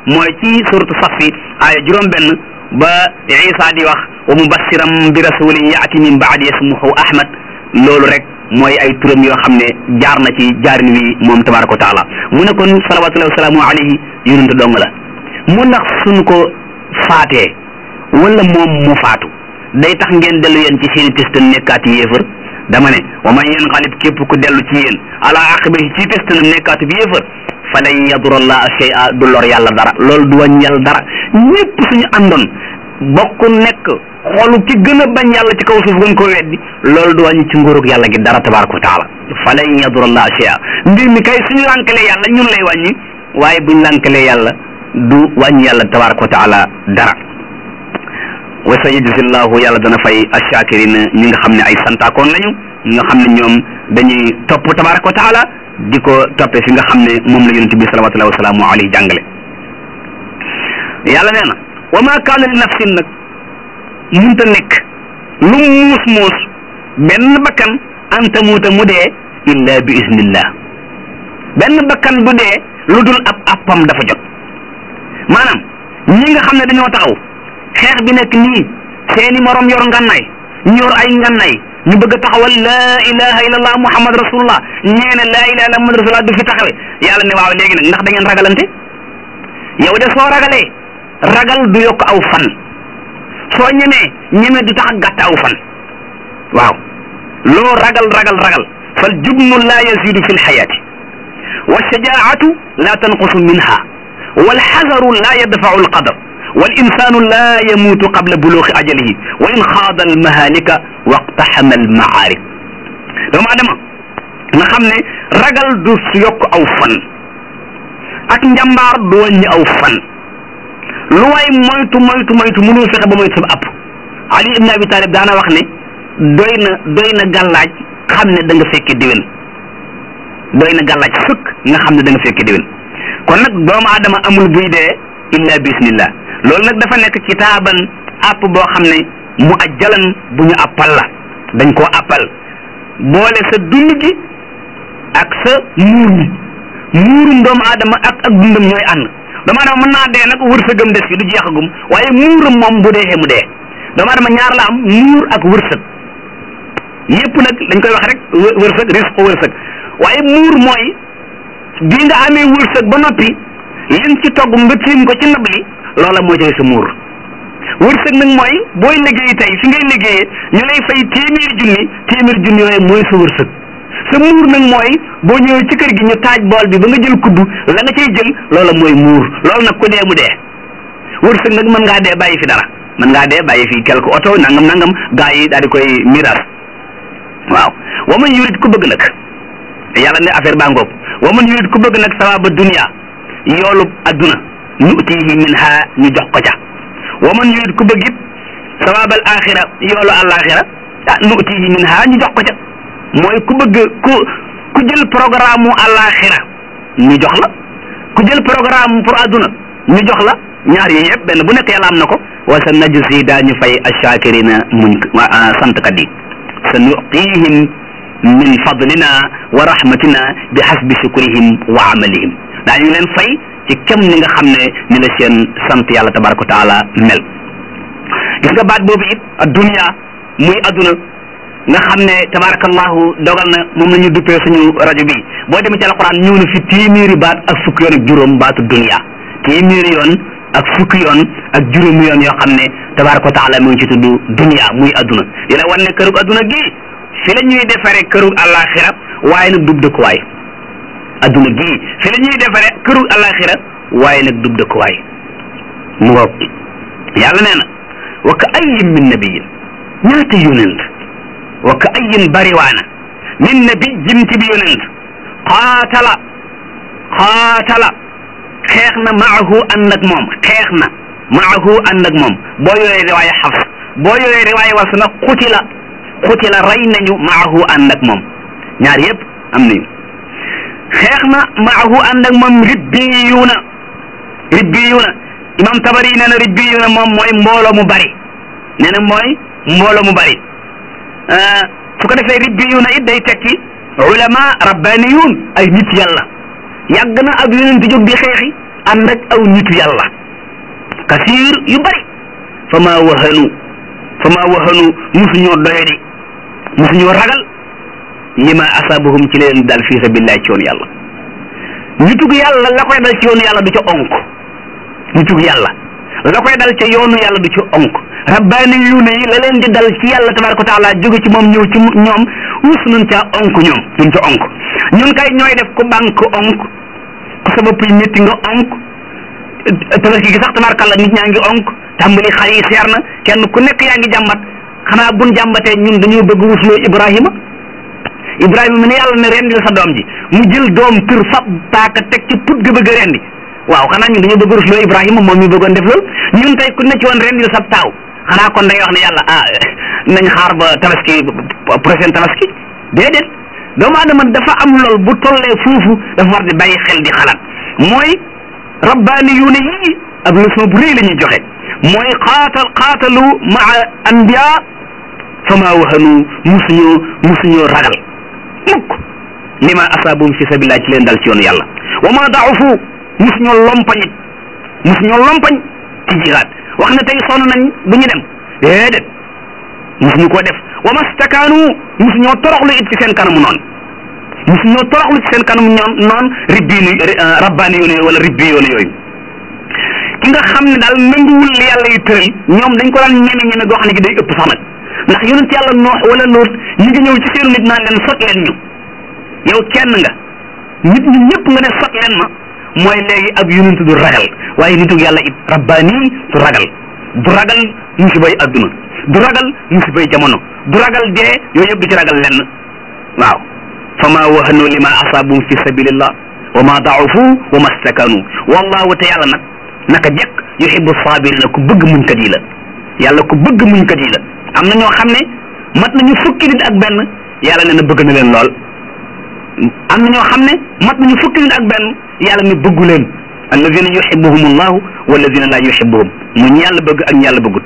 mooy ci suratu safi aaya juróom benn ba isa di wax wa mubassiram bi rasulin yaati min baadi ismuhu ahmad loolu rek mooy ay turam yoo xam ne jaar na ci jaarin wi moom tabaraka wa taala mu ne kon salawatullahi wasalaamu alayhi yonente dong la mu ndax suñ ko faatee wala moom mu faatu day tax ngeen dellu yéen ci seeni testan nekkaati yéefar dama ne wa man yanqalib képp ku dellu ci yéen ala aqibihi ci testanam nekkaati bi yéefar falan yadura allaha shay'a du lor yàlla dara loolu du wàññi yàlla dara ñëpp suñu àndoon bokk nekk xoolu ki gën a bañ yàlla ci kaw suuf gën ko weddi loolu du wàññi ci nguurug yàlla gi dara tabaraka wa taala falan yadura allaha shay'a mbir mi kay suñu lànkalee yàlla ñun lay wàññi waaye buñ lànkalee yàlla du wàññi yàlla tabaraka wa taala dara wa sayajzi llahu yàlla dana fay ashakirina ñi nga xam ne ay santaakoon lañu ñi nga xam ne ñoom dañuy topp tabaraka wa taala di ko toppee fi nga xam ne moom la yonente bi salawatullahi wasalaamu alayhi jàngale yàlla nee na wa ma kaana li nafsin nag munta nekk lu muus muus benn bakkan an tamuuta mu dee illa bi iznillah benn bakkan du dee lu dul ab appam dafa jot maanaam ñi nga xam ne dañoo taxaw xeex bi nekk nii seeni morom yor ngannaay ñu yor ay ngannaay ñu bëgg a taxawal laa ilaha illallah muhammad rasulullah ñee ne laa ilaha illallah muhammad rasulullah du fi taxawe yàlla ne waaw léegi nag ndax da ngeen ragalante yow de soo ragalee ragal du yokk aw fan soo ñemee ñeme du tax a gàtt aw fan waaw loo ragal ragal ragal fal jubnu laa yazidu fi lxayaati wa shajaatu laa tanqusu minha wal xazaru laa yadfau alqadar wal insaanu laa yamuutu qabla buluuxi ajalihi wa in xaada almahalika waqtaxama almaarib doomu adama nga xam ne ragal du yokk aw fan ak njàmbaar du wàññi aw fan lu waay moytu moytu moytu mënul fexe ba moytu sa app ali ibn abi talib daana wax ne doy na doy na gàllaaj xam ne da nga fekke déwén doy na gàllaaj sëkk nga xam ne da nga fekke déwén kon nag doomu adama amul buy dee illa bismillah loolu nag dafa nekk kitaaban app boo xam ne mu ajjalan bu ñu appal la dañ koo appal boole sa dund gi ak sa muur mi muurum doomu aadama ak ak dundam ñooy ànd doomu aadama mën naa dee nag wërsëgam des fi du jeexagum waaye muuram moom bu dee mu dee doomu aadama ñaar la am muur ak wërsëg yépp nag dañ koy wax rek wërsëg risque wërsëg waaye muur mooy bi nga amee wërsëg ba noppi liñ ci togg nga tiim ko ci ndab li loola moo joxe sa muur wërsëg nag mooy booy liggéey tey fi ngay liggéeyee ñu lay fay téeméeri junni téeméeri junni yooyu mooy sa wërsëg sa muur nag mooy boo ñëwee ci kër gi ñu taaj bool bi ba nga jël kuddu la nga cay jël loola mooy muur loolu nag ku dee mu dee wërsëg nag mën ngaa dee bàyyi fi dara mën ngaa dee bàyyi fi quelque oto nangam nangam gaa yi daal di koy miiras waaw wa man yurid ku bëgg nag yàlla ne affaire baa ngoog wa man yurid ku bëgg nag sawaaba dunia yoolu adduna nutihi minha ñu jox ko ca wa man yurid ku bëgg it sawaabal axira yoolu alaxira ah nutihi minha ñu jox ko ca mooy ku bëgg ku ku jël programme mu alaxira ñu jox la ku jël programme pour adduna ñu jox la ñaar yi yëpp benn bu nekk yàlla am na ko wa sa najzi daañu fay ashakirina muñ santkat yi sa nuqihim min fadlina wa rahmatina bi hasbi shukrihim wa amalihim daañu leen fay ci kem ni nga xam ne ni la seen sant yàlla tabaraka wa taala mel gis nga baat boobu it addunya muy adduna nga xam ne tabarakallahu dogal na moom la ñu duppee suñu rajo bi boo demee ci alquran ñëw na fi téeméeri baat ak fukki yoon ak juróom baatu dunya téeméeri yoon ak fukki yoon ak juróomi yoon yoo xam ne tabaraka wa taala mu ngi ci tudd dunya muy adduna di la wan ne kërug adduna gi fi la ñuy defaree kërug alaxira waaye nag dub dëkkuwaay adduna gii fi la ñuy defaree kërug alaxira waaye nag dub dëkkuwaay mu ngoog yàlla nee na wa ka ayyin min nabiyin ñaata yonent wa ka ayyin bariwaana min nabiyyin ci bi yonent qaatala qaatala xeex na maahu ànd ak moom xeex na maahu ànd ak moom boo yoree riwaaya xafs boo yoree riwaaya was na xutila xutila rey nañu maahu ànd ak moom ñaar yëpp am nañu xeex na maahu ànd ak moom ribbiyuuna ribbiyuuna imam tabari nee na ribbiyuuna moom mooy mbooloo mu bari nee na mooy mbooloo mu bari su ko defee ribbiyuuna it day tekki ulama rabbaniyuun ay nit yàlla yàgg na ab yonent jóg di xeexi ànd ak aw nitu yàlla kasiir yu bari fa maa wahanu fa maa wahanu musuñoo doyadi musuñoo ragal lima asaabahum ci leen dal fi sabilillah ci yoonu yàlla nitug yàlla la koy dal ci yoonu yàlla du ca onk nitug yàlla la koy dal ca yoonu yàlla du ci onk rabbaani yuune yi la leen di dal ci yàlla tabaraka wa taala jóge ci moom ñëw ci ñoom us nañ caa onk ñoom duñ ca onk ñun kay ñooy def ku bank onk ku sa bopp yi métti nga onk tabaski gi sax tabarkalla nit ñaa ngi onk tàmbali xar yi seer na kenn ku nekk yaa ngi jàmbat xanaa buñ jàmbatee ñun dañoo bëgg wusloo Ibrahima Ibrahima mi ne yàlla ne rendi la sa doom ji mu jël doom tër fab paaka teg ci put ga bëgg a rendi waaw xanaa ñun dañoo bëgg rusloo Ibrahima moom mi bëggoon def loolu ñun tey ku ne ci woon rendi la sa taaw xanaa kon day wax ne yàlla ah nañ xaar ba tabaski prochaine tabaski déedéet doomu aadama dafa am lool bu tollee foofu dafa war di bàyyi xel di xalaat mooy rabbaani yu ne yii ab leçon bu rëy la ñuy joxe mooy xaatal xaatalu maa anbiya fama wahanu musuñoo musuñoo ragal mukk lima asaabum fi sabilillah ci leen dal ci yoonu yàlla wa ma daafu musuñoo lompañit musuñoo lompañ ci jihaad wax ne tey sonn nañ bu ñu dem déedéet musuñu koo def wa mastakaanu musuñoo toroxlu it ci seen kanamu noonu musuñoo toroxlu ci seen kanamu ñoom noonu ribbiinu rabbaani yoonu yooyu wala ribbi yoonu yooyu ki nga xam ne daal nanguwul li yàlla yu tëral ñoom dañ ko daan ñeme ñeme goo xam ne gi day ëpp sax nag ndax yonent yàlla noox wala loot ñu ngi ñëw ci seenu nit naan leen sot leen ñu yow kenn nga nit ñi ñëpp nga ne sot leen ma mooy léegi ab yonent du ragal waaye nitu yàlla it rabbaani du ragal du ragal musibay adduna du ragal musibay jamono du ragal dee yooyu yëpp du ci ragal lenn waaw fa ma wahanu lima asaabum fi sabilillah wa ma daafu wa ma stakanu wallahu te yàlla nag naka jekk yuhibbu sabirina ku bëgg muñkat yi la yàlla ku bëgg muñkat yi la am na ñoo xam ne mat nañu fukki nit ak benn yàlla ne na bëgg na leen lool am na ñoo xam ne mat nañu fukki nit ak benn yàlla ne bëggu leen alladina yuhibbuhum allahu walladina la yuhibbuhum mu ñu yàlla bëgg ak ñu yàlla bëggut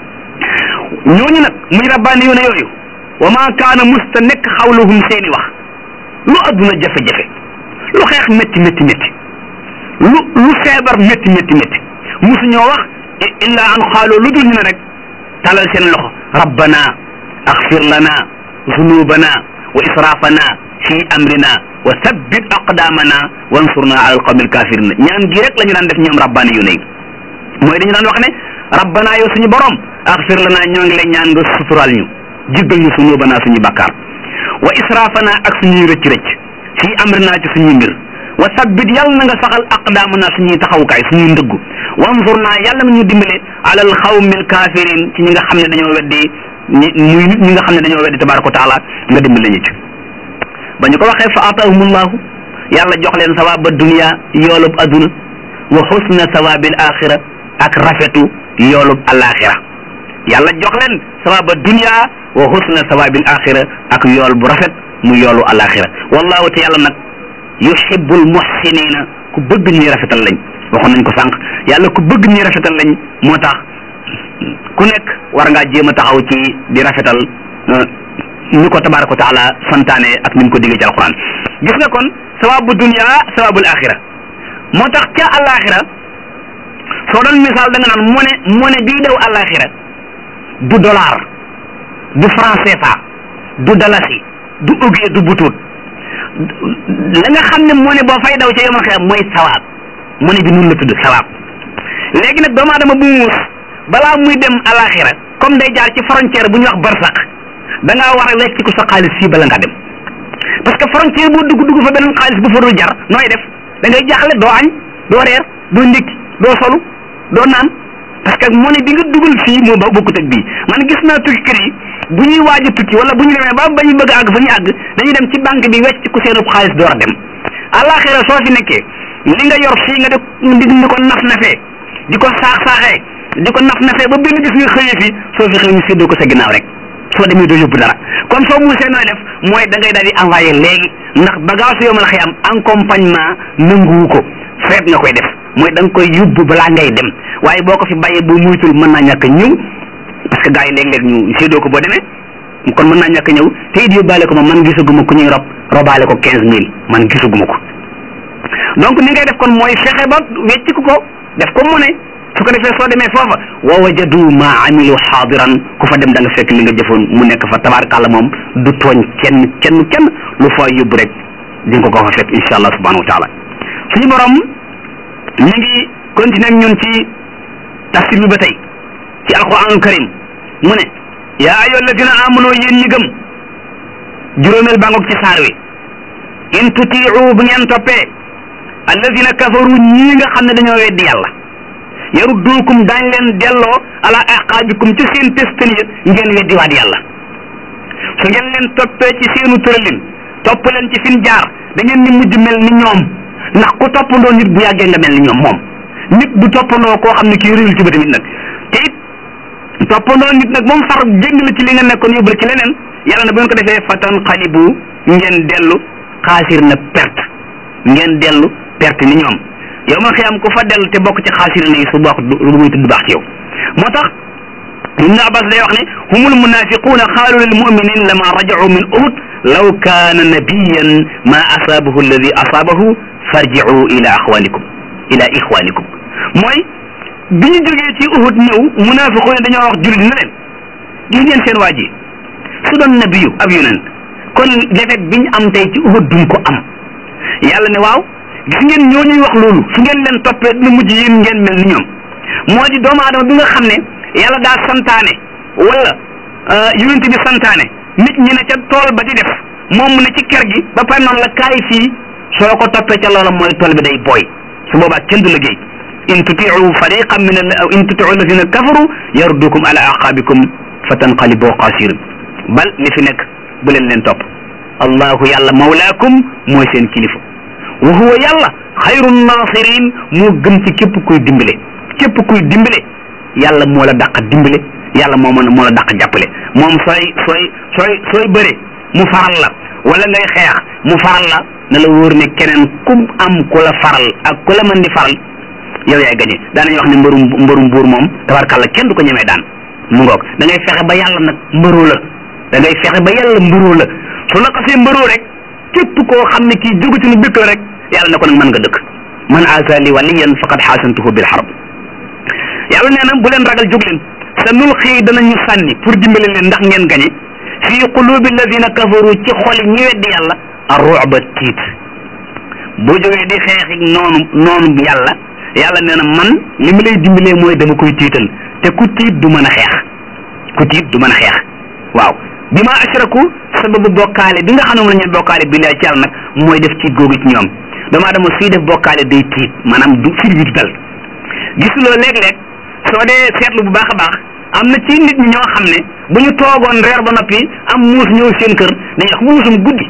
ñooñu nag muy rabbaani yoone yooyu wa ma kaana musta nekk xawluhum seeni wax lu adduna jafe-jafe lu xeex métti métti métti lu lu feebar métti métti métti musu ñoo wax illa an xaaloo lu dul ñu ne rek talal seen loxo rabbana axfir lana zunubana wa israfana fi amrina wa thabbit aqdamana wansurna ala alqawmi alkafirina ñaan gi rek la ñu daan def ñoom rabbaani yu ne mooy dañu daan wax ne rabbana yow suñu borom axfir lana ñoo ngi lay ñaan nga sutural ñu jéggal ñu zunubana suñu bakkaar wa israfana ak suñuy rëcc rëcc fi amrina ci suñuy mbir wa sabbit yàlla na nga saxal aqdaamana suñuy taxawukaay suñuy ndëggu wanzur naa yàlla na ñu dimbale alal xawmil kaafirin ci ñi nga xam ne dañoo weddi ñi muy nit ñi nga xam ne dañoo weddi tabaraka wa taala nga dimbale ñu ci ba ñu ko waxee fa ataahumullahu yàlla jox leen sawaaba dunia yoolub aduna wa xusna sawaabil axira ak rafetu yoolub alaxira yàlla jox leen sawaaba dunia wa xusna sawaabil axira ak yool bu rafet mu yoolu alaxira wallahu te yàlla nag yuhibbul muhsinina ku bëgg ñuy rafetal lañ waxoon nañ ko sànq yàlla ku bëgg ñuy rafetal lañ moo tax ku nekk war ngaa jéem a taxaw ci di rafetal ni ko tabaraka wa taala santaane ak ni mu ko diggee ci alquran gis nga kon sawabu dunia sawabul axira moo tax ca alaxira soo doon misaal da nga naan mone mone bii daw alaxira du dollar du franc CFA du dalasi du ugie du butut la nga xam ne moo ne boo fay daw ca yomal xeex mooy sawaab mu ne bi nun la tudd sawaab léegi nag doomu aadama bu muus balaa muy dem alaxira comme day jaar ci frontière bu ñuy wax barsax da ngaa war a wecc ko sa xaalis fii bala nga dem parce que frontière boo dugg dugg fa beneen xaalis bu fa dul jar nooy def da ngay jaaxle doo añ doo reer doo ndékki doo solu doo naan parce que monnaie bi nga dugal fii moo ba bokkut ak bii man gis naa tukki kër yi bu ñuy waaj a tukki wala bu ñu demee ba ba ñu bëgg a àgg fa ñu àgg dañuy dem ci banque bi wecc ku seenub xaalis door a dem àllaaxira soo fi nekkee li nga yor fii nga di di ko naf nafee di ko saax saaxee di ko naf nafee ba benn gis nga xëyee fi soo fi xëy ñu séddoo ko sa ginnaaw rek soo demee doo yóbbu dara kon soo muusee nooy def mooy da ngay daal di envoyé léegi ndax bagage yoo mën a xëy am accompagnement nanguwu ko feet nga koy def mooy da nga koy yóbbu balaa ngay dem waaye boo ko fi bàyyee boo muytul mën naa ñàkk ñëw parce que gars yi léeg-léeg ñu séddoo ko boo demee kon mën naa ñàkk ñëw te it yóbbaale ko ma man gisaguma ku ñuy rob robaale ko quinze mille man gisaguma ko donc ni ngay def kon mooy fexe ba wecc ko def ko mu ne su ko defee soo demee foofa wa wajadu ma amilu xaadiran ku fa dem da nga fekk li nga jëfoon mu nekk fa tabarakallah moom du tooñ kenn kenn kenn lu fa yóbbu rek di nga ko fa fekk insha allah subhanahu wa taala suñu borom ñu ngi continuer ak ñun ci tafsir bi ba tey ci alquranul karim mu ne yaa ayyuha alladina amanu yéen ñi gëm juróomeel bangoog ci saar wi in tutiu bu ngeen toppee alladina kafaru ñii nga xam ne dañoo weddi yàlla yarudduukum daañ leen delloo ala aqaabikum ci seen testan ya ngeen weddi waat yàlla su ngeen leen toppee ci seenu tëralin topp leen ci fin jaar da ngeen ni mujj mel ni ñoom ndax ku toppandoo nit bu yàggee nga mel ni ñoom moom nit du toppandoo koo xam ne kii réyul ci ba tamit nag te it toppandoo nit nag moom far génn la ci li nga nekkoon yóbbu la ci leneen yàlla na bu ngeen ko defee fatan xalibu ngeen dellu xaasir na perte ngeen dellu perte ni ñoom yow ma xiyam ku fa dellu te bokk ci xaasir na yi su bokk lu muy tudd baax ci yow moo tax ibnu abbas day wax ne humul munafiquuna xaalu lil muminin lama rajau min uhud law kaana nabiyan ma asaabahu alladi asaabahu farjiu ila axwanikum ila ixwanikum mooy bi ñu jógee ci uhud ñëw munafiqu ne dañoo wax jullit na leen gis ngeen seen waa ji su doon nabiyu ab yonent kon defet biñ am tey ci uhud duñ ko am yàlla ne waaw gis ngeen ñoo ñuy wax loolu su ngeen leen toppee dina mujj yéen ngeen mel ni ñoom moo di doomu aadama bi nga xam ne yàlla daa santaane wala yonent bi santaane nit ñi ne ca tool ba di def moom mu ne ci kër gi ba pare noonu la kaay fii soo ko toppee ca loola mooy tool bi day booy su boobaa kenn du liggéey in tutiu fariqan min al in tutiu alladina kafaru yardukum ala aqabikum fa tanqalibu xasirin bal li fi nekk bu leen leen topp allahu yàlla mawlaakum mooy seen kilifa wa huwa yàlla xayru nasirin moo gën ci képp kuy dimbale képp kuy dimbale yàlla moo la dàq dimbale yàlla moo mën moo la dàq jàppale moom sooy sooy sooy sooy bëre mu faral la wala ngay xeex mu faral la na la wóor ne keneen ku am ku la faral ak ku la mën di faral yow yaay gañe daanañu wax ne mbërum mbërum buur moom tabarkàlla kenn du ko ñemee daan mu ngoog da ngay fexe ba yàlla nag mbëroo la da ngay fexe ba yàlla mbëroo la su la xasee mbëroo rek képp koo xam ne kii jógu ci lu dëkk la rek yàlla ne ko nag mën nga dëkk man aazali waliyan faqad xaasantuhu bil harb yàlla nee na bu leen ragal jóg leen sa nul xii danañu sànni pour dimbale leen ndax ngeen gañe fii qulubi alladina kafaru ci xoli ñi weddi yàlla arruba tiit boo jógee di xeexi noonu noonu yàlla yàlla nee na man li ma lay dimbalee mooy dama koy tiital te ku tiit du mën a xeex ku tiit du mën a xeex waaw bi ma ashraku sababu bokkaale bi nga xam ne moom la ñu bokkaale billaay ci yàlla nag mooy def tiit googu ci ñoom doomu aadama suy def bokkaale day tiit maanaam du fir bi du dal gisuloo léeg-léeg soo dee seetlu bu baax a baax am na ci nit ñi ñoo xam ne bu ñu toogoon reer ba noppi am muus ñëw seen kër dañuy wax muusum guddi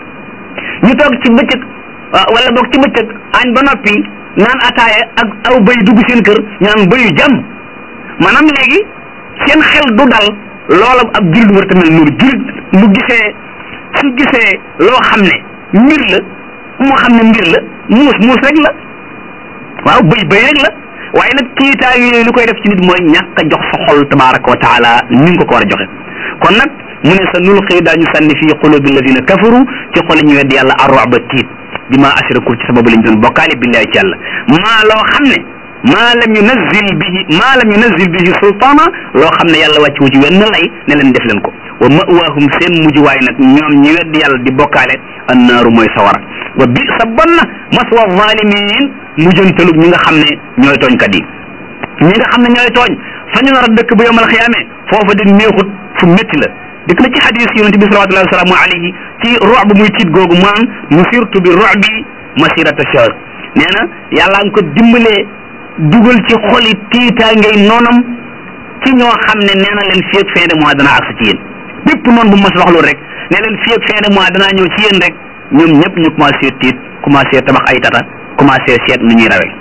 ñu toog ci bëccëg wala boog ci bëccëg añ ba noppi naan ataaya ak aw bëy dugg seen kër ñu naan bëyu jàmm maanaam léegi seen xel du dal loola ab jullit war tamit noonu jullit mu gisee su gisee loo xam ne mbir la moo xam ne mbir la muus muus rek la waaw bëy bëy rek la waaye nag kiitaa yooyu li koy def ci nit mooy ñàkk a jox sa xol tabaraka wa taala ni nga ko ko war a joxe kon nag mu ne sa nul xëy daañu sànni fii qulubi alladina kafaru ci xoli ñu weddi yàlla arroba tiit bi ma ashraku ci sababu lañ doon bokkaale billahi ci yàlla maa loo xam ne maa lam yunazil bihi maa lam yunazil bihi sultaana loo xam ne yàlla wàcc wu ci wenn lay ne leen def leen ko wa mawaahum seen mujjuwaay nag ñoom ñi weddi yàlla di bokkaale annaaru mooy sawara wa bi sa bon na maswa zalimin mujjantalug ñi nga xam ne ñooy tooñkat yi ñi nga xam ne ñooy tooñ fa ñu nar a dëkk bu yomal xiyaame foofa di neexut fu métti la dikk na ci xadis yonente bi salawatullahi wasalaamu alayhi ci rox bu muy tiit googu maan nusirtu bi rox bi masirata shahr nee na yàlla nga ko dimbalee dugal ci xoli tiitaa ngay noonam ci ñoo xam ne nee na leen fii ak fin de mois danaa agsi ci yéen bépp noonu bu mas wax loolu rek ne leen fii ak fin de mois danaa ñëw ci yéen rek ñoom ñëpp ñu commencé tiit commencé tabax ay tata commencé seet nu ñuy rawee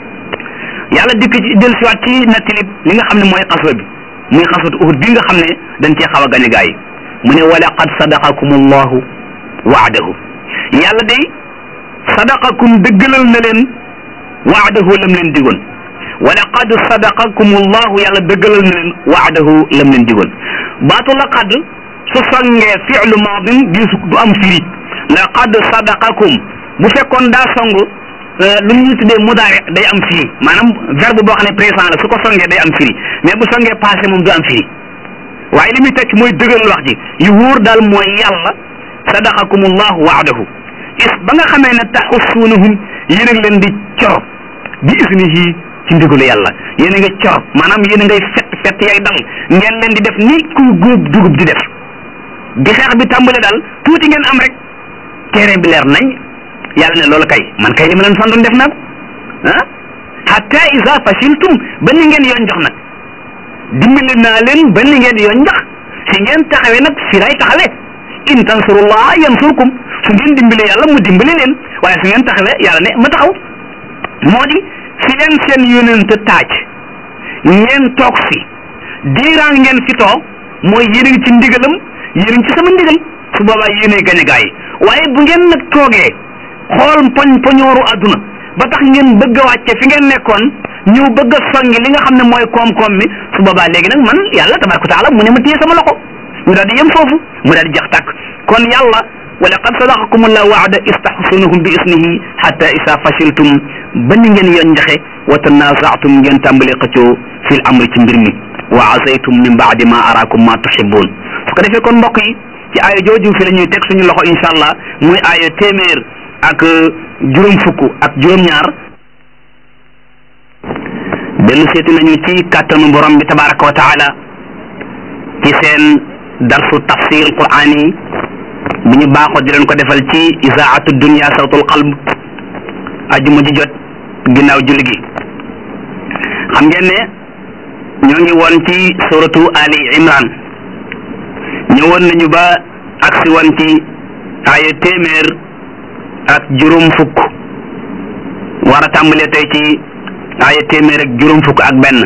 yàlla dikk ci del siwaat ci nettali li nga xam ne mooy xaswa bi muy xaswatu uhud bi nga xam ne dañ cee xaw a gañ a gaa yi mu ne wa laqad sadaqakum allahu waadahu yàlla day sadaqakum dëggalal na leen waadahu lam leen digoon wa laqad sadaqakum allahu yàlla dëggalal na leen waadahu lam leen digoon baatu laqad su songee fi'lu maadin diisu du am firi laqad sadaqakum bu fekkoon daa song lu ñu tuddee mudaare day am firi maanaam verbe boo xam ne présent la su ko songee day am firi mais bu songee passé moom du am firi waaye li muy tekki mooy dëgëral wax ji yu wóor daal mooy yàlla sadaqakumullahu waadahu is ba nga xamee ne taxussuunahum yéen a ngi leen di coro bi isnihi ci ndigalu yàlla yéen a nga coro maanaam yéen a ngay fett fett yay dal ngeen leen di def ni ku góob dugub di def bi xeex bi tàmbale daal tuuti ngeen am rek terrain bi leer nañ yàlla ne loolu kay man kay li ma leen santoon def naa ko ah hatta isa fashiltum ba ni ngeen yoon jox nag dimbali naa leen ba ni ngeen yoon jox si ngeen taxawee nag fi lay taxawee in tansurullah yansurkum su ngeen dimbali yàlla mu dimbali leen waaye su ngeen taxawee yàlla ne ma taxaw moo di fi leen seen yónent taaj ngeen toog fi diiraan ngeen fi toog mooy yéen a ngi ci ndigalam yéen a ngi ci sama ndigal su boobaa yéenay gañ a gaa yi waaye bu ngeen nag toogee xool poñ poñooru àdduna ba tax ngeen bëgg a wàcce fi ngeen nekkoon ñëw bëgg a songi li nga xam ne mooy koom-koom mi su boobaa léegi nag man yàlla tabaraka wa taala mu ne ma téye sama loxo mu daal di yem foofu mu daal di jax tàkk kon yàlla wa laqad sadaqakum allahu waada istahsunahum bi isnihi hatta isa fashiltum ba ni ngeen yoon njaxe wa tanazaatum ngeen tàmbali xëccoo fil amri ci mbir mi wa asaytum min baadi ma araakum ma tuhibbun su ko defee kon mbokk yi ci aaya jooju fi la ñuy teg suñu loxo incha allah muy aaya téeméer ak juróom fukk ak juróom-ñaar dellu seeti nañu ci kàttanu borom bi tabaraka wa taala ci seen darsu tafsir quraan yi bu ñu baaxoo di leen ko defal ci isaatu dunia sawtul qalb ajuma ji jot ginnaaw julli gi xam ngeen ne ñoo ngi woon ci suratu ali imran ñëwoon nañu ba agsi woon ci aaya téeméer ak juróom fukk war a tàmbalee tey ci aaya téeméer ak juróom fukk ak benn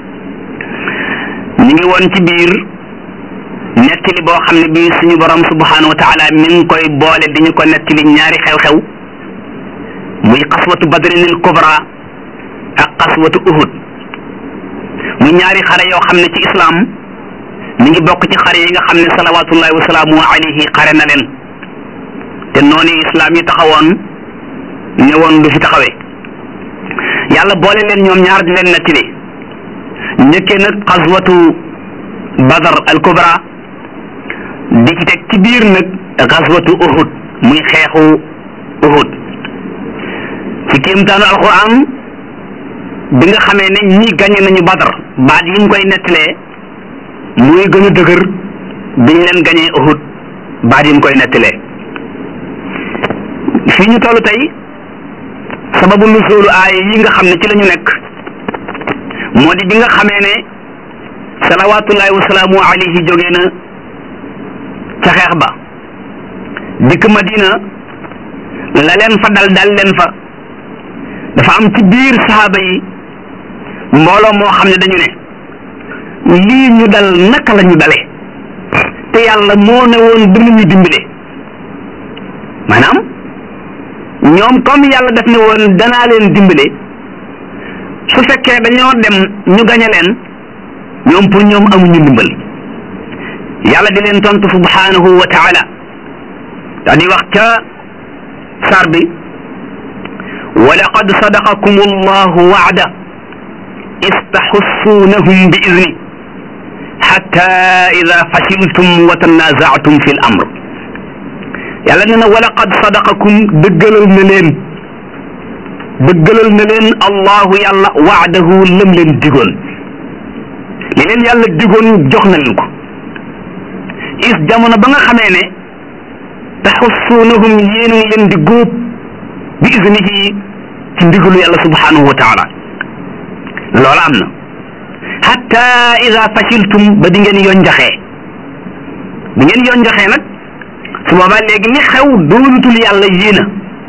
ñu ngi woon ci biir nettali boo xam ne bii suñu borom subhanahu wa taala mi ngi koy boole di ñu ko nettali ñaari xew-xew muy xaswatu badrinil kubra ak xaswatu uhud muy ñaari xare yoo xam ne ci islam mi ngi bokk ci xare yi nga xam ne salawatullahi wa salaamu alayhi xare na leen te noonu islam yi taxawoon ñëwoon du fi taxawee yàlla boole leen ñoom ñaar di leen nettali njëkkee nag xaswatu badar al kubra di ci teg ci biir nag xaswatu uhud muy xeexu uhud ci kéemtaanu alquran bi nga xamee ne ñi gañe nañu badar baat yi mu koy nettalee muy gën a dëgër biñ leen gañee uhud baat yi mu koy nettalee fii ñu toll tey sababu nuzuulu aaya yi nga xam ne ci la ñu nekk moo di bi nga xamee ne salawaatullahi wa salaamu alayhi jógee na ca xeex ba dikk Madina la leen fa dal dal leen fa dafa am ci biir sahaaba yi mbooloo moo xam ne dañu ne lii ñu dal naka la ñu dale te yàlla moo ne woon dina ñu dimbale maanaam ñoom comme yàlla def ne woon danaa leen dimbale su fekkee dañoo dem ñu gañe leen ñoom pour ñoom amuñu ndimbal yàlla di leen tontu subhanahu wa taala daa di wax ca sar bi wa laqad sadaqakum allahu waada istaxussuunahum bi idni xatta ida fashiltum wa tanazaatum fi l amr yàlla nee na wa laqad sadaqakum dëggalal na leen dëggalal na leen allahu yàlla waadahu lam leen digoon li leen yàlla digoon jox na leen ko is jamono ba nga xamee ne taxussuunahum yéen a ngi leen di góob bi isnihi ci ndigalu yàlla subhanahu wa taala loolu am na hatta ida fashiltum ba di ngeen yonjaxee bi ngeen yonjaxee nag su boobaa léegi li xew doonutul yàlla yéena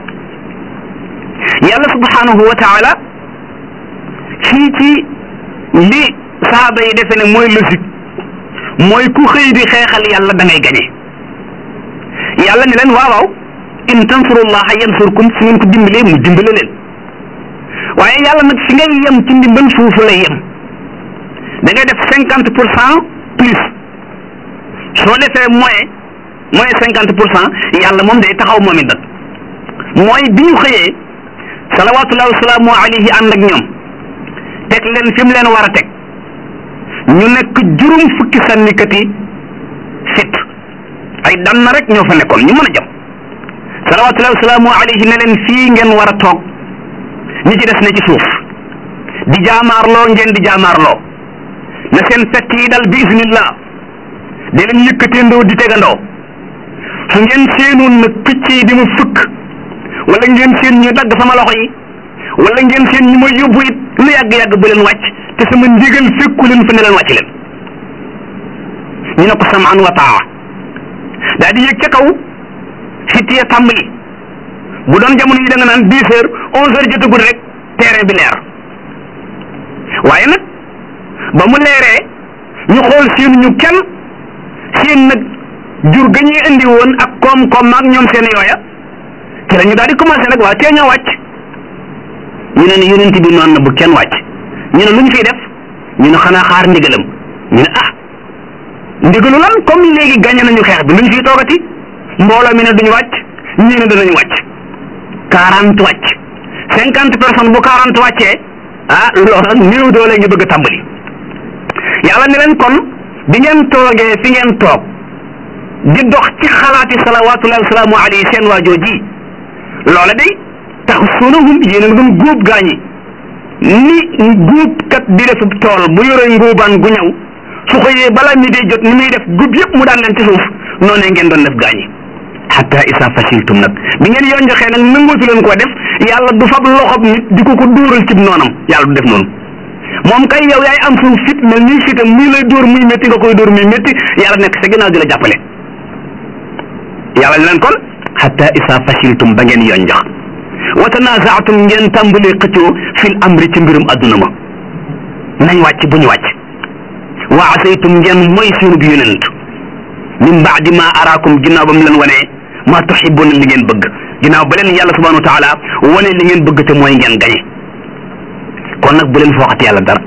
yàlla subhanahu wa taala fii ci li sahaaba yi defe ne mooy logique mooy ku xëy di xeexal yàlla da ngay gañe yàlla ne leen waaw waaw in tansurullaha yansurkum su ngeen ko dimbalee mu dimbale leen waaye yàlla nag fi ngay yem ci ndimbal foofu lay yem da ngay def cinquante pour cent plus soo defee moyen moyen cinquante pour cent yàlla moom day taxaw moom it nag mooy bi ñu xëyee salawatullahi wasalaamu alayhi ànd ak ñoom teg leen fi mu leen war a teg ñu nekk juróom fukki sànnikat yi fit ay dan na rek ñoo fa nekkoon ñu mën a jam salawatullahi wasalaamu alayhi ne leen fii ngeen war a toog ñi ci des ne ci suuf di jaamaarloo ngeen di jaamaarloo na seen fett yi dal bi isnillah de leen yëkkateendoo di tegandoo su ngeen seenoon nag picc yi di ma fëkk wala ngeen seen ñu dagg sama loxo yi wala ngeen seen ñu ma yóbbu it lu yàgg-yàgg bu leen wàcc te sama ndigal fekku leen fa ne leen wàcc leen ñu ne ko samaan wa taa daa di yëg ca kaw fitt ya tàmbali bu doon jamono yi da nga naan dix heures onze heures jotagul rek terrain bi leer waaye nag ba mu leeree ñu xool seen ñu kenn seen nag jur ga ñuy indi woon ak koom-koom ak ñoom seen yooya ci la ñu daal di commencé nag waa tee ñoo wàcc ñu ne ni yonent bi noonu na bu kenn wàcc ñu ne lu ñu fiy def ñu ne xanaa xaar ndigalam ñu ne ah ndigalu lan comme léegi gagné nañu xeex bi lu ñu fiy toogati mbooloo mi ne duñu wàcc ñii ne danañu wàcc quarante wàcc cinquante personnes bu quarante wàccee ah loolu nag néew doole ñu bëgg a tàmbali yàlla ne leen kon bi ngeen toogee fi ngeen toog di dox ci xalaati salawaatullahi wasalaamu alayhi seen waajoo ji loola day tax sunahum yéen a ngi doon góob gaañi ni góob kat di def tool bu yore ngóobaan gu ñëw su xëyee bala mi day jot ni muy def góob yëpp mu daan leen ci suuf noonee ngeen doon def gaañi hatta isa fasiltum nag bi ngeen yoon joxee nag nangootu leen koo def yàlla du fab loxob nit di ko ko dóoral cib noonam yàlla du def noonu moom kay yow yaay am suuf fit mel nii fitam muy lay dóor muy métti nga koy dóor muy métti yàlla nekk sa ginnaaw di la jàppale yàlla ne leen kon hatta isa fasiltum ba ngeen yoon jox wa tanazaatum ngeen tàmbalee xëccoo fil amri ci mbirum adduna ma nañ wàcc bu ñu wàcc wa asaytum ngeen mooy seenu bi yonent min baadi ma araakum ginnaaw ba mu leen wanee ma tuhibbuna li ngeen bëgg ginnaaw ba leen yàlla subhanahu wa taala wane li ngeen bëgg te mooy ngeen gañe kon nag bu leen fooxati yàlla dara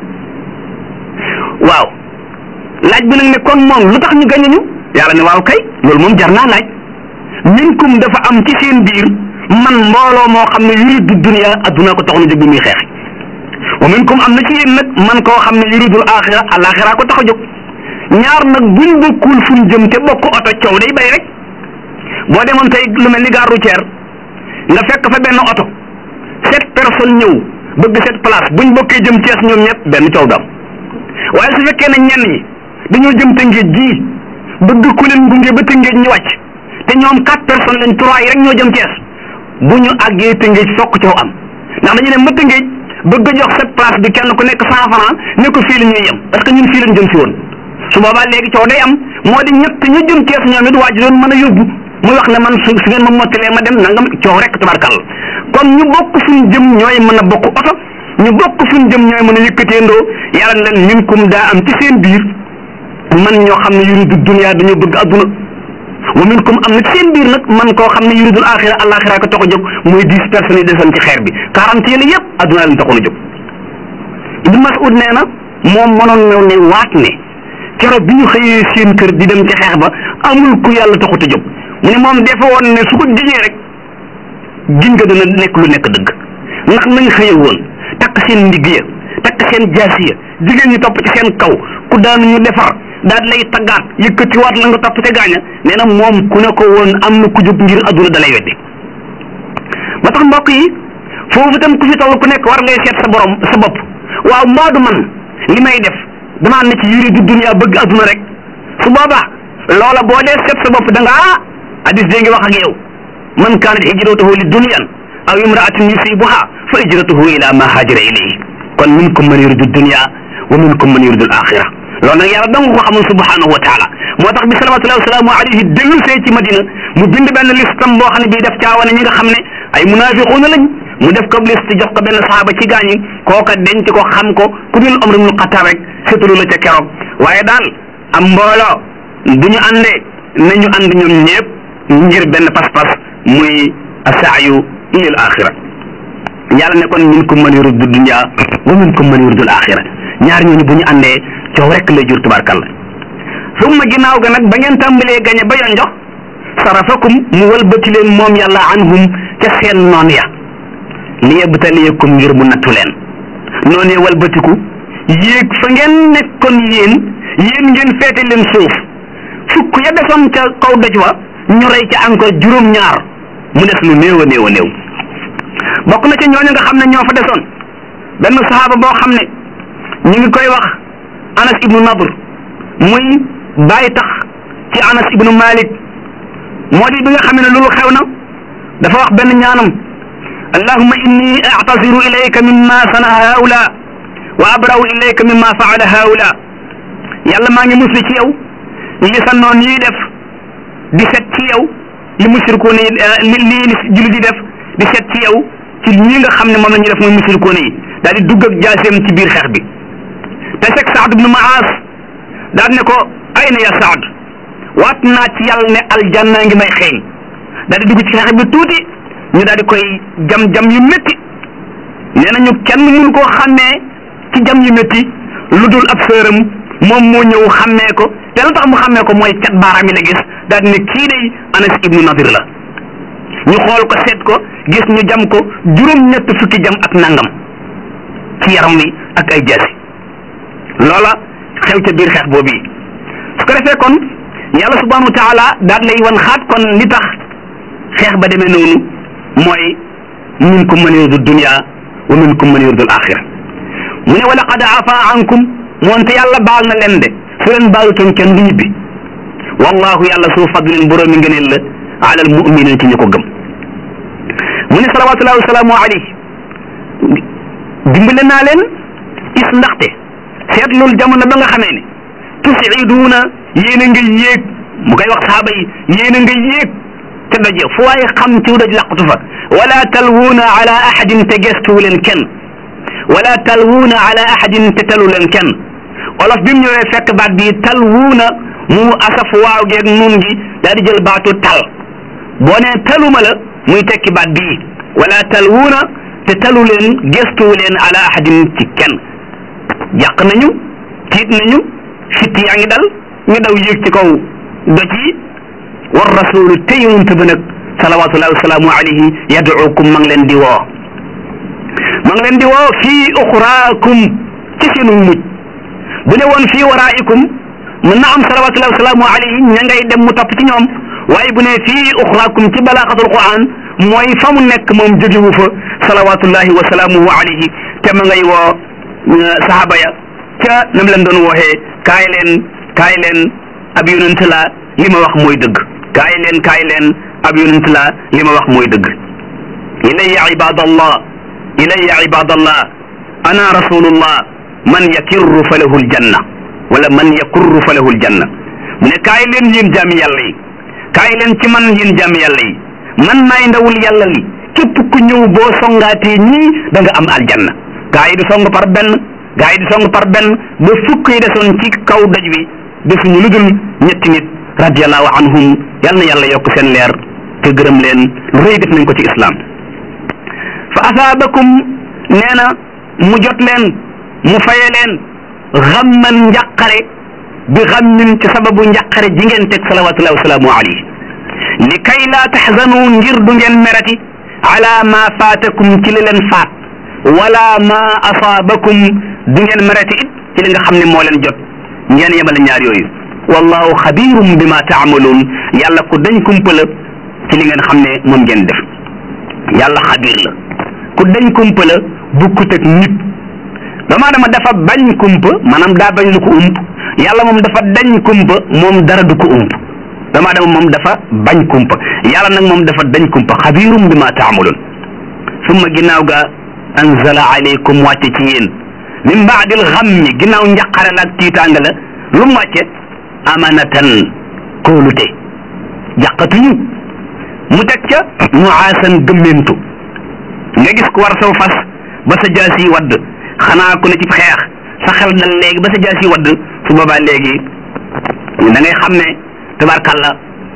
waaw laaj bi nag ne kon moom lu tax ñu gañe ñu yàlla ne waaw kay loolu moom jar naa laaj minkum dafa am ci seen biir man mbooloo moo xam ne yuridu dunia adduna ko tax na jóg bi muy xeex wa minkum am na ci yéen nag man koo xam ne yuridul axira alaxira ko tax a jóg ñaar nag buñ bokkul fuñ jëm te bokk oto coow day bay rek boo demoon tey lu mel ni gare routière nga fekk fa benn oto sept personnes ñëw bëgg sept place buñ bokkee jëm Cees ñoom ñëpp benn coow dam waaye su fekkee ne ñenn ñi dañoo jëm Tëngéej gii bëgg ku leen gunge ba Tëngéej ñu wàcc te ñoom quatre personnes lañ trois yi rek ñoo jëm Cees bu ñu àggee Tëngéej fokk coow am ndax dañu ne ma Tëngéej bëgg a jox sept place bi kenn ku nekk cent franc ne ko fii la ñuy yem parce que ñun fii lañ jëm si woon su boobaa léegi coow day am moo di ñett ñu jëm Cees ñoom it waaj doon mën a yóbbu muy wax ne man su su ngeen ma mottalee ma dem nangam coow rek tabarkal kon ñu bokk fuñ jëm ñooy mën a bokk oto ñu bokk fuñ jëm ñooy mën a yëkkateendoo yàlla leen minkum daa am ci seen biir man ñoo xam ne yuridu dunya dañoo bëgg adduna wa minkum am na ci seen biir nag man koo xam ne yuridul axira alaxira ko tax a jóg mooy dix personnes yi desoon ci xeer bi quarante yële yëpp adduna leen taxoon a jóg Ibn Mas'ud nee na moom mënoon na ne waat ne keroog bi ñu xëyee seen kër di dem ci xeex ba amul ku yàlla taxut a jóg mu ne moom defe woon ne su ko giñee rek giñ nga dana nekk lu nekk dëgg ndax nañ xëye woon takk seen ndigg ya takk seen jaasi ya jigéen ñi topp ci seen kaw ku daanu ñu defar daal lay taggaat yëkkatiwaat la nga topp te gaaña nee na moom ku ne ko woon am na ku jóg ngir adduna dalay weddi ba tax mbokk yi foofu tam ku fi toll ku nekk war ngay seet sa borom sa bopp waaw mbaadu man li may def damaa ne ci yuri du dunya bëgg adduna rek su boobaa loola boo dee seet sa bopp da nga ah hadis dee ngi wax ak yow man kaanat hijratuhu li dunyan aw imraatin yusibuha fa hijratuhu ila ma haajara ilayhi kon minkum man yuridu dunya wa minkum man yuridu al axira loolu nag yàlla dong ko xamul subhanahu wa taala moo tax bi salawatullahi wasalaamu alayhi dellu see ci madina mu bind benn listam boo xam ne bii def caawane ñi nga xam ne ay munafiquuna lañ mu def ko liste jox ko benn saxaaba ci gaañi kooka denc ko xam ko ku dul Umar ibn Xattaab rek sétalu la ca keroog waaye daal am mbooloo bu ñu àndee nañu ànd ñoom ñëpp ngir benn pas-pas muy asaayu ilal axira yàlla ne kon minkum man yuridu dunya wa minkum man yuridu al axira ñaar ñooñu bu ñu àndee coow rek lay jur tubarkalla summa ginnaaw ga nag ba ngeen tàmbalee gañe ba yoon jox sarafakum mu walbati leen moom yàlla anhum ca seen noon ya li yabtaliyakum ngir mu nattu leen noonee walbatiku yéeg fa ngeen nekkoon yéen yéen ngeen feete leen suuf fukk ya desoon ca kaw doj wa ñu rey ca encore juróom-ñaar mu des lu néew a néew a néew bokk na ca ñooñu nga xam ne ñoo fa desoon benn saxaaba boo xam ne ñu ngi koy wax Anas ibnu Nadr muy bàyyi tax ci Anas ibnu Malik moo di bi nga xam ne loolu xew na dafa wax benn ñaanam allahumma inni a'taziru ilayka mimma sanaa haula wa abra'u ilayka mimma faala haula yàlla maa ngi musli ci yow li sa noon yi def di set ci yow li musrikoon yi li lii li julli di def di set ci yow ci ñi nga xam ne moom la ñuy def mooy musrikoon yi daal di dugg ak jaaseem ci biir xeex bi te fekk Saad ibnu Maas daal ne ko ayna ya Saad waat naa ci yàlla ne aljanna ngi may xeeñ daal di dugg ci xeex bi tuuti ñu daal di koy jam jam yu métti nee nañu kenn mënu koo xàmmee ci jam yu métti lu dul ab sëram moom moo ñëw xàmmee ko te lu tax mu xàmmee ko mooy cat baaraam yi la gis daal di ne kii day Anas ibnu Nadir la ñu xool ko seet ko gis ñu jam ko juróom-ñett fukki jam ak nangam ci yaram wi ak ay jaasi loola xew ca biir xeex boobu yi su ko defee kon yàlla subhanahu wa taala daal lay wan xaat kon li tax xeex ba demee noonu mooy minkum man yuridu dunya wa minkum man yuridu al-axira mu ne wa laqad afa ankum moonte yàlla baal na leen de su leen baalutoon kenn du ñibbi wallahu yàlla su fadlin boroomi ngëneel la ala al muminin ci ñu ko gëm mu ne salawatullahi wasalaamu alayhi dimbale naa leen is ndaxte seetlul jamono ba nga xamee ne tusiduuna yéen a nga yéeg mu koy wax saaba yi yéen a nga yéeg te doje fu waaye xam ci doj laqatu fa wala talwuuna ala ahadin te gestuwu leen kenn wala talwuuna ala ahadin te talu leen kenn olof bi mu ñëwee fekk baat bi talwuuna mu asaf waaw geeg nun gi daal di jël baatu tal boo nee taluma la muy tekki baat bii wala talwuuna te talu leen gestuwu leen ala ahadin ci kenn jàq nañu tiit nañu fitt yaa ngi dal ñu daw yéeg ci kaw doj yi war rasulu te yonent ba nag salawatullahi wasalaamu alayhi yaduukum ma ngi leen di woo ma ngi leen di woo fii uxraakum ci seenu mujj bu ne woon fii waraikum mën na am salawatullahi wasalaamu alayhi ña ngay dem mu topp ci ñoom waaye bu ne fii uxraakum ci balaaxatul quran mooy fa mu nekk moom jógewu fa salawatullahi wasalaamuhu alayhi te ma ngay woo sahaba ya ca nam leen doon wooxee kaay leen kaay leen ab yonent la li ma wax mooy dëgg kaay leen kaay leen ab yonent la li ma wax mooy dëgg ilayya ibadallah ilayya ibadallah ana rasulullah man yakirru fa lahu aljanna wala man yakurru fa lahu aljanna mu ne kaay leen yéen jaami yàlla yi kaay leen ci man yéen jaami yàlla yi man maay ndawul yàlla li képp ku ñëw boo songaatee ñii da nga am aljanna gaa yi di song par benn gaa yi di song par benn ba fukk yi desoon ci kaw doj wi defuñu lu dul ñetti nit radiallahu anhum yal na yàlla yokk seen leer te gërëm leen lu rëy def nañ ko ci islam fa asaabakum nee na mu jot leen mu faye leen xamman njàqare bi xammin ci sababu njàqare ji ngeen teg salawatullahi wasalaamu alayhi li kay laa taxzanu ngir du ngeen merati ala ma faatakum ci li leen faat wala ma asaabakum du ngeen merati it ci li nga xam ne moo leen jot ngeen yemale ñaar yooyu wallahu xabirum bima taamaluun yàlla ku dañ kumpa la ci li ngeen xam ne moom ngeen def yàlla xabir la ku dañ kumpa la bukkut ak nit doomu aadama dafa bañ kumpa maanaam daa bañ lu ko ump yàlla moom dafa dañ kumpa moom dara du ko ump doomu aadama moom dafa bañ kumpa yàlla nag moom dafa dañ kumpa xabirum bima taamaluun summa ginnaaw ga anzala alaykum wàcce ci yéen min baadil xammi ginnaaw njaqare la ak tiitaanga la lu mu wàcce amanatan kóolute jàqatuñu mu teg ca nuaasan gëmmentu nga gis ku war saw fas ba sa jaas yi wadd xanaa ku ne ci xeex sa xel dal léegi ba sa jaas yi wadd su boobaa léegi da ngay xam ne tabarkàlla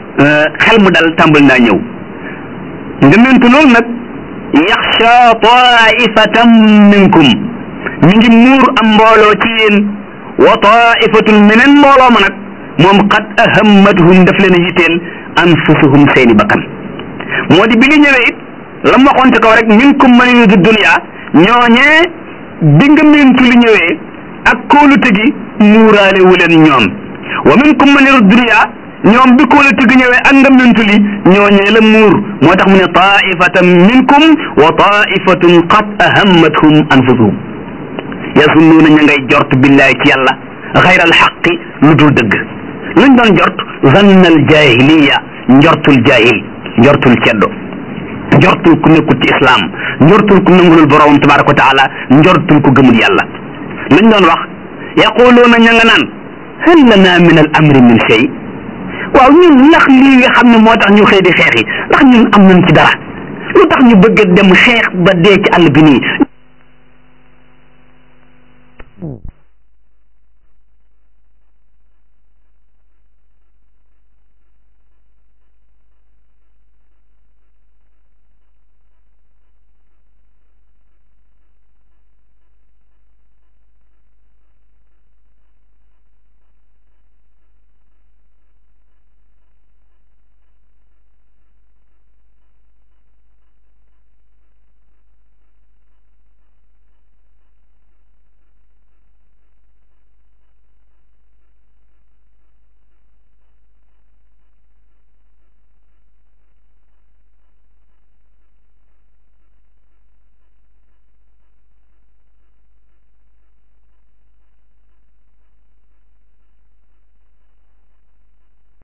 xel mu dal tàmbali naa ñëw ngëmmentu loolu nag yaxsha taifatan minkum mi ngi muur am mbooloo ci yéen wa taifatun meneen mbooloo ma nag moom qad ahammatuhum daf leen a yitteel anfusuhum seeni bakkan moo di bi li ñëwee it la mu waxoon ci kaw rek minkum man yuridu dunya ñooñee bi nga mentu li ñëwee ak kóolute gi muuraale wu leen ñoom wa minkum man yuridu dunya ñoom bi kóolute gi ñëwee ak nga mentu li ñooñee la muur moo tax mu ne taifatan minkum wa taifatun qad ahammathum anfusuhum yasunnuuna ña ngay jort billahi ci yàlla xayra alxaqi lu dul dëgg luñ doon jort zanna al jahiliya njortul jahil njortul ceddo njortul ku nekkul ci islam njortul ku nangulul borom tabaraka wa taala njortul ku gëmul yàlla luñ doon wax yaquluuna ña nga naan hal lana min al amri min shay waaw ñun ndax lii nga xam ne moo tax ñu xëy di xeex yi ndax ñun am nañ ci dara lu tax ñu bëgg dem xeex ba dee ci àll bi nii